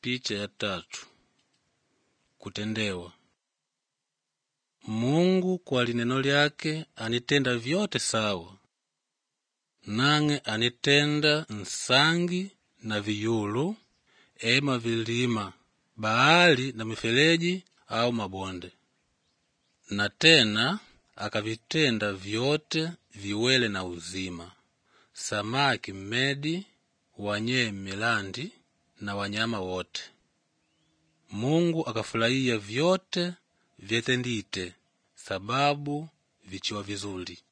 Picha ya tatu. Kutendewa. Mungu kwa lineno lyake anitenda vyote sawa, nang'e anitenda nsangi na viyulu, ema vilima, bahari na mifereji au mabonde, na tena akavitenda vyote viwele na uzima, samaki mmedi, wanyee milandi na wanyama wote. Mungu akafurahia vyote vyetendite, sababu vichiwa vizuri.